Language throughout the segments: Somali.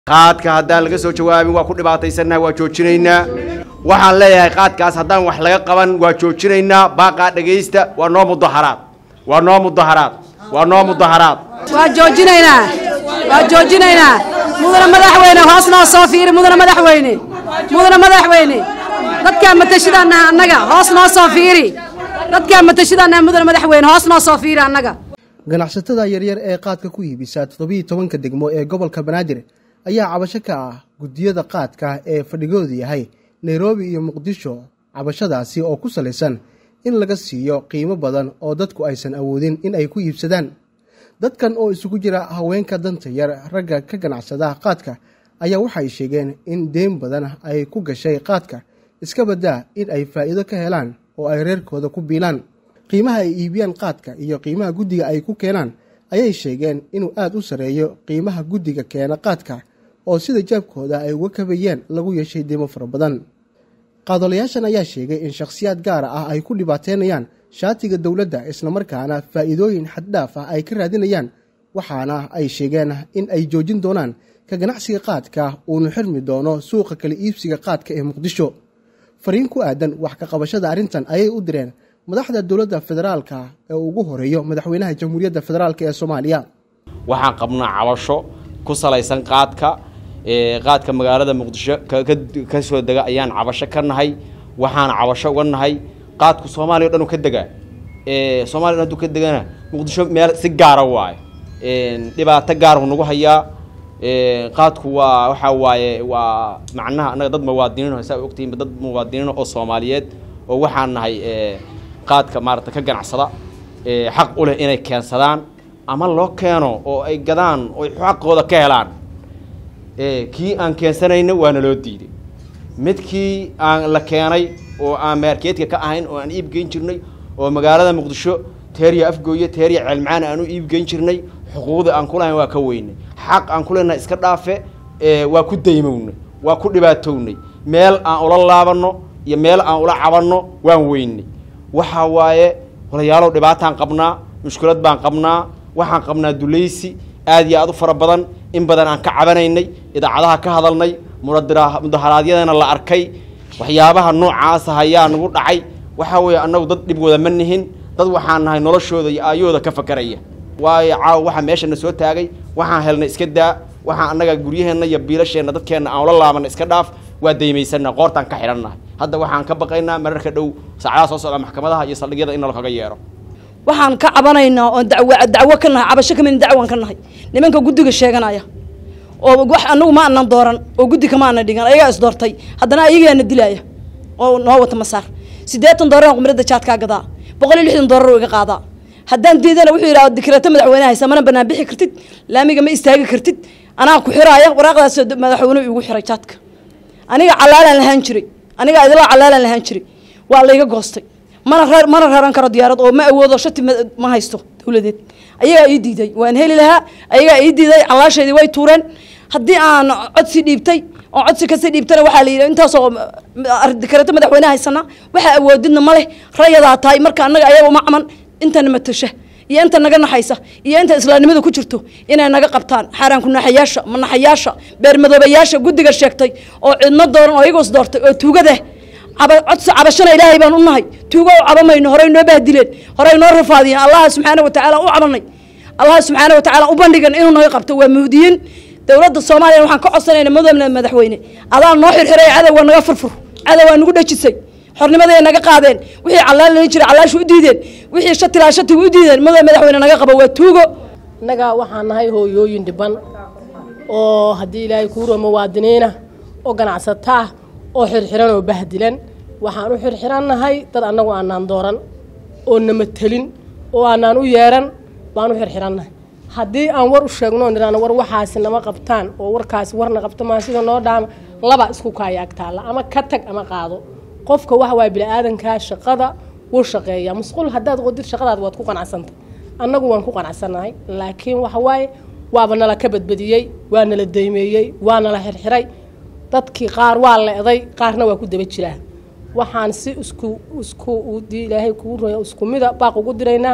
qaadka haddaan laga soo jawaabin waa ku dhibaataysannaha waa joojinaynaa waxaan leeyahay qaadkaas haddaan wax laga qaban waa joojinaynaa baaqaa dhegaysta waa noo mudaharaad waa noo mudaharaad waa noo mudaharaad waa joojinaynaa waa joojinaynaa mudana madaxweyne hoos noo soo fiiri mudana madaxweyne mudana madaxweyne dadkaa matashadaannaha annaga hoos noo soo fiiri dadkaa matashadaannaha mudana madaxweyne hoos noo soo fiiri annaga ganacsatada yaryar ee qaadka ku iibisa toddobiiyo tobanka degmo ee gobolka banaadir ayaa cabasho ka ah guddiyada qaadka ee fadhigoodu yahay nairobi iyo muqdisho cabashadaasi oo ku salaysan in laga siiyo qiimo badan oo dadku aysan awoodin in ay ku iibsadaan dadkan oo isugu jira haweenka danta yar ragga ka ganacsada qaadka ayaa waxay sheegeen in deyn badan ay ku gashay qaadka iska baddaa in ay faa'iido ka helaan oo ay reerkooda ku biilaan qiimaha ay iibiyaan qaadka iyo qiimaha guddiga ay ku keenaan ayay sheegeen inuu aada u sarreeyo qiimaha guddiga keena qaadka oo sida jaabkooda ay uga kabayeen lagu yeeshay deymo fara badan qaadolayaashan ayaa sheegay in shakhsiyaad gaara ah ay ku dhibaateynayaan shaatiga dowladda islamarkaana faa'iidooyin xaddhaaf ah ay ka raadinayaan waxaana ay sheegeen in ay joojin doonaan ka ganacsiga qaadka uunu xirmi doono suuqa kala iibsiga qaadka ee muqdisho fariin ku aadan wax ka qabashada arrintan ayay u direen madaxda dowladda federaalka ee ugu horeeyo madaxweynaha jamhuuriyadda federaalk ee soomaaliya waxaan qabnaa cabasho ku salaysan qaadka qaadka magaalada muqdisho ka soo dega ayaan cabasho ka nahay waxaana cabasho uga nahay qaadku soomaaliya o dhan u ka degaa soomaliya dhan haduu ka degana muqdisho meel si gaara waayo dhibaato gaarhu nagu hayaa qaadku waa waxaa waaye waa macnaha annaga dad muwaadiniin saa ogtihiin dad muwaadiniin oo soomaaliyeed oo waxaan nahay qaadka maarata ka ganacsada xaq u leh inay keensadaan ama loo keeno oo ay gadaan oo xaqooda ka helaan kii aan keensanayna waana loo diiday midkii aan la keenay oo aan maarkeedka ka ahayn oo aan iibgeyn jirnay oo magaalada muqdisho teeriya afgooye teeriya ceelmacaan aan u iibgeyn jirnay xuquuqda aan kulahayn waa ka weynay xaq aan ku leenahay iska dhaafe waa ku daymownay waa ku dhibaatownay meel aan ula laabanno iyo meel aan ula cabanno waan weynay waxaa waaye walayaalow dhibaataan qabnaa mushkilad baan qabnaa waxaan qabnaa dulaysi aad iyo aad u fara badan in badan aan ka cabanaynay idaacadaha ka hadalnay mudaharaadyadana la arkay waxyaabaha noocaasa hayaa nagu dhacay waxaa weeye annagu dad dhibgooda ma nihin dad waxaan nahay noloshooda iyo aayooda ka fakaraya waayo caawa waxaa meeshana soo taagay waxaan helnay iska daa waxaan annaga guryaheenna iyo biilasheenna dadkeenna aan ula laabana iska dhaaf waa daymaysanna qoortaan ka xidhannahay hadda waxaan ka baqaynaa mararka dhow saacadaha soo socda maxkamadaha iyo saldhigyada in nalakaga yeero waxaan ka cabanaynaa oon daw dacwo ka nahay cabasho kamid dacwan ka nahay nimanka guddiga sheeganaya oo wax anagu ma anan dooran oo guddi kama ana dhigan ayagaa is doortay haddana ayagaana dilaya oo noo wata masaar siddeetan doolar qumrada jaadkaa gadaa boqol iyo lixdan doolar oo iga qaadaa haddaan diidana wuxuu yidhaha dikreeto madaxweyne haysa mana banaan bixi kartid laamiga ma istaagi kartid anaa ku xiraaya waraaqdaas madaxweyne igu xiray jaadka aniga calaalaan lahaan jiray aniga idilaa calaalaan lahaan jiray waa layga goostay mana rar mana raran karo diyaarad oo ma awoodo shati ma haysto dowladeed ayagaa ii diiday waan heli lahaa ayagaa ii diiday calaasheedii way tuureen haddii aan codsi dhiibtay oo codsi kasii dhiibtana waxaa la yidhi intaasoo dikareeto madaxweyne haysana waxaa awoodidna ma leh rayadaa tahay marka annaga ayaga uma caman intana matasha iyo inta naga naxaysa iyo inta islaamnimada ku jirto inay naga qabtaan xaaraanku naxayaasha manaxayaasha beermadoobayaasha guddiga sheegtay oo cidno dooran oo iyagoos doortay oo tuugada codsi cabashana ilaahay baan u nahay tuugo u cabamayno horey noo bahdileen horey noo rafaadiyeen allaha subxaana watacaala u cabanay allaha subxaana watacaala u bandhigan inuu naga qabto waa muhdiyiin dowladda soomaaliya waxaan ka codsanayna madowna madaxweyne adaa noo xirxiray cadowga naga furfur cadowgaa nagu dhajisay xornimaday naga qaadeen wixii calaan lani jiray calaashu u diideen wixii shatilaa shatiga u diideen madow madaxweyne naga qabo waa tuugo innaga waxaan nahay hooyooyin dhiban oo haddii ilaahay kuuro muwaadiniina oo ganacsataa oo xirxiran oo bahdilan waxaan u xirxirannahay dad annagu aanaan dooran oo nama telin oo aanaan u yeeran baan u xirxirannahay haddii aan war u sheegno o nidhaano war waxaasi nama qabtaan oo warkaasi warna qabta maa sida noo dhaama laba isku kaayaag taalla ama ka tag ama qaado qofka waxa waaya bini-aadankaa shaqada wuu shaqeeyaa musquul haddaad qodid shaqadaada waad ku qanacsantay annagu waan ku qanacsannahay laakiin waxa waaye waaba nala ka badbadiyey waa nala daymeeyey waa nala xirxiray dadkii qaar waa leeday qaarna waa ku daba jiraa waxaan si isku isku dii ilaahay kugu roya isku mida baaq ugu diraynaa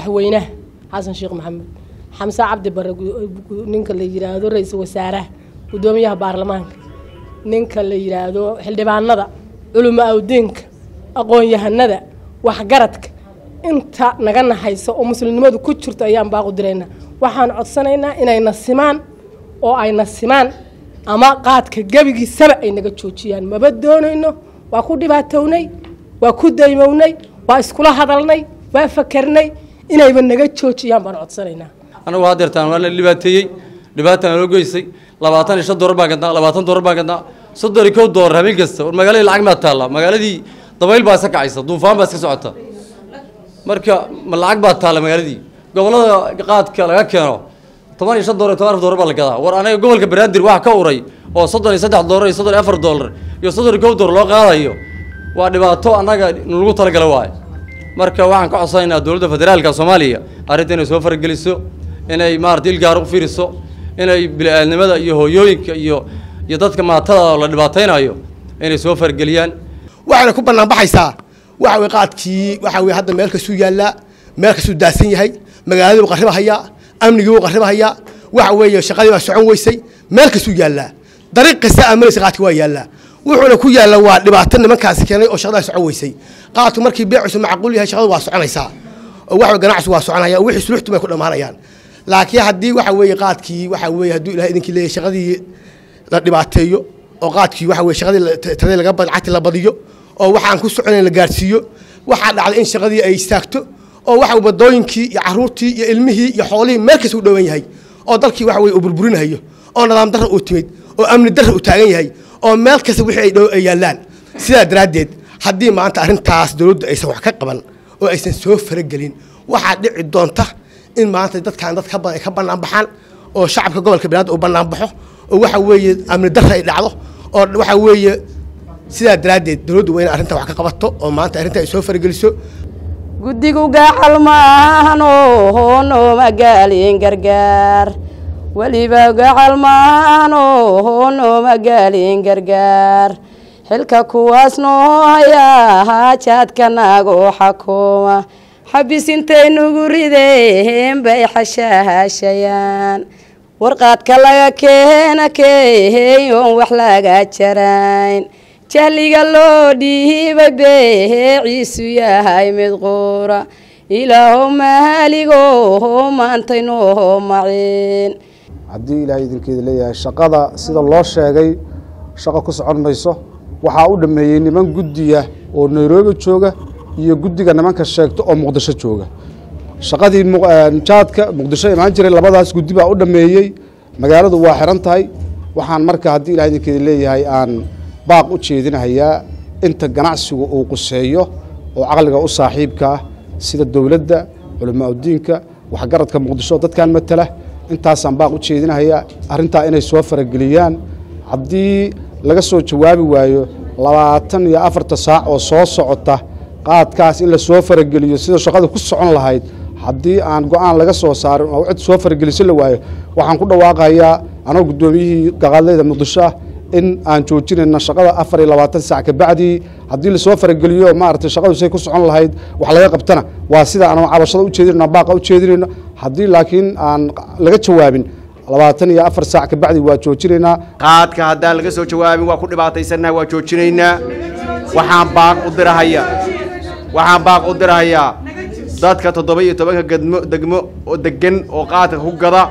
madaxweynaha xasan sheekh maxamed xamse cabdi bare ninka la yiraahdo ra-iisul wasaaraha guddoomiyaha baarlamaanka ninka la yidhaahdo xildhibaanada culimo awdiinka aqoon-yahanada waxgaradka inta naga naxaysa oo muslimnimadu ku jirto ayaan baaqu diraynaa waxaan codsanaynaa inayna simaan oo ayna simaan ama qaadka gebigiisaba ay naga joojiyaan maba doonayno waa ku dhibaatownay waa ku daymownay waa iskula hadalnay waa fakarnay inayba naga joojiyaan baan codsanaynaa anagu hadeertaan waa la dhibaateeyey dhibaataan loo geysay labaatan iyo shan doolar baan gadnaa labaatan doolar baan gadnaa soddon iyo kow doolar habeen kasta war magaaladii lacag maa taalla magaaladii dabayl baa iska kacaysa duufaan baa iska socota marka ma lacag baa taalla magaaladii gobollada qaadka laga keeno toban iyo shan doolar iyo toban afar doolar baa la gadaa war anaga gobolka banaadir waxa ka uray oo soddon iyo saddex doolar iyo soddon iyo afar doolar iyo soddon iyo kow doolar loo qaadayo waa dhibaato annaga lagu talagala waayo marka waxaan ka codsanaynaa dowladda federaalka soomaaliya arrinta inay soo farageliso inay maarata ilgaar u fiiriso inay bili-aadnimada iyo hooyooyinka iyo iyo dadka maatada la dhibaataynayo inay soo farageliyaan waxayna ku bannaan baxaysaa waxa weye qaadkii waxa weye hadda meel kastuu yaallaa meel kastuu daadsan yahay magaaladii buu qarribahayaa amnigii buu qarribahayaa waxa weeye shaqadii baa socon weysay meel kastuu yaallaa dariiq kasta aaminaysa qaadki waa yaallaa wuxuuna ku yaalla waa dhibaato nimankaasi keenay oo shaqadaa socon weysay qaadku markii beecisu macquul yahay shaqadu waa soconaysaa oo waxa ganacsigu waa soconaya oo wixii suluxtu bay ku dhammaanayaan laakiin haddii waxa weeye qaadkii waxa weeye hadduu ilahay idinkii leeyahay shaqadii la dhibaateeyo oo qaadkii waxa weye shaqadii tiradii laga lacagti la badiyo oo waxaan ku soconayn la gaarsiiyo waxaa dhacday in shaqadii ay istaagto oo waxa wadooyinkii iyo caruurtii iyo ilmihii iyo xoolihii meel kasta u dhowan yahay oo dalkii waxa weye uu burburinayo oo nidaam darra uu timid oo amni darra uu taagan yahay oo meel kasta wixii ay dhow ay yaallaan sidaa daraaddeed haddii maanta arrintaas dowladdu aysan wax ka qaban oo aysan soo faragelin waxaa dhici doonta in maanta dadkan dad ka badan ay ka bannaan baxaan oo shacabka gobolka banaadir uu bannaan baxo oo waxa weeye amni darra ay dhacdo oo waxa weeye sidaa daraaddeed dowladdu waa inay arrintan wax ka qabato oo maanta arrinta ay soo farageliso guddigu gacal maahano hoono magaalin gargaar weliba gacal maahano hoono magaalin gargaar xilka kuwaas noo hayaa haajaadka naagoo xakuuma xabis intay nugu rideen bay xashaahashayaan warqaadka laga keena keeyoon wax laga jarayn jahliga loo dhiibay beeciisu yahay mid quura ilaahow mahaligo maantay noo maceen haddii ilaahay idinkeeda leeyahay shaqada sida loo sheegay shaqo ku socon mayso waxaa u dhammeeyey niman guddiya oo nairobi jooga iyo guddiga nimanka sheegto oo muqdisho jooga shaqadii jaadka muqdisho imaan jiray labadaas guddi baa u dhammeeyey magaaladu waa xiran tahay waxaan marka haddii ilahay idinkeeda leeyahay aan baaq u jeedinahayaa inta ganacsigu uu quseeyo oo caqliga u saaxiibka ah sida dowladda culamaa udiinka waxgaradka muqdisho dadkan matala intaasaan baaq u jeedinahayaa arrintaa inay soo farageliyaan haddii laga soo jawaabi waayo labaatan iyo afarta saac oo soo socota qaadkaas in la soo farageliyo sida shaqada ku socon lahayd haddii aan go-aan laga soo saarin oo cid soo farageliso la waayo waxaan ku dhawaaqayaa anoo guddoomiyihii gaqaadleyda muqdisho ah in aan joojinayna shaqada afar iyo labaatan saac kabacdii haddii lasoo farageliyo maaragtay shaqadu say ku socon lahayd wax laga qabtana waa sida aan cabashada ujeedinayno baaqa ujeedinayno haddii laakiin aan laga jawaabin labaatan iyo afar saac kabacdi waa joojinaynaa qaadka haddaan laga soo jawaabin waa ku dhibaataysannaha waa joojinaynaa waxaan baaq u dirahaya waxaan baaq u dirahayaa dadka toddoba iyo tobanka gedmo degmo oo degan oo qaadka ku gada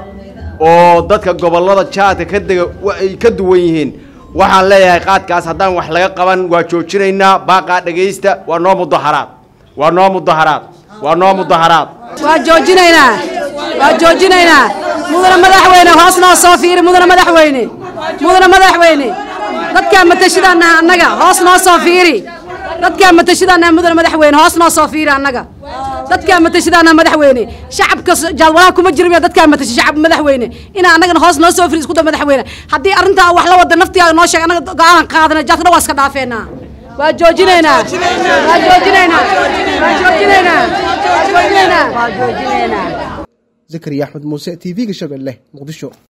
oo dadka gobollada jaadka ka dega ay ka duwan yihiin waxaan leeyahay qaadkaas haddaan wax laga qaban waa joojinaynaa baaqaa dhegaysta waa noo mudaharaad waa noo mudaharaad waa noo mudaharaad waa joojinaynaa waa joojinaynaa mudana madaxweyne hoos noo soo fiiri mudana madaxweyne mudana madaxweyne dadkaa matashidaanaha annaga hoos noo soo fiiri dadkaa matashidaanaha mudana madaxweyne hoos noo soo fiiri annaga dadkaa matashidaanaha madaxweyne shacabka jadwalaha kuma jirin dadkaa matashi shacab madaxweyne inaa annagana hoos noo soo fiiri isku da madaxweyne haddii arrintaa wax la wada naftigaa noo sheeg annaga go-aanan qaadana jaadka dhan waa iska dhaafeenaa waa joojinaynaa waa joojinaynaa waa joojinaynaa waa joojinaynaa zakariya axmed muuse t v-ga shabeelle muqdisho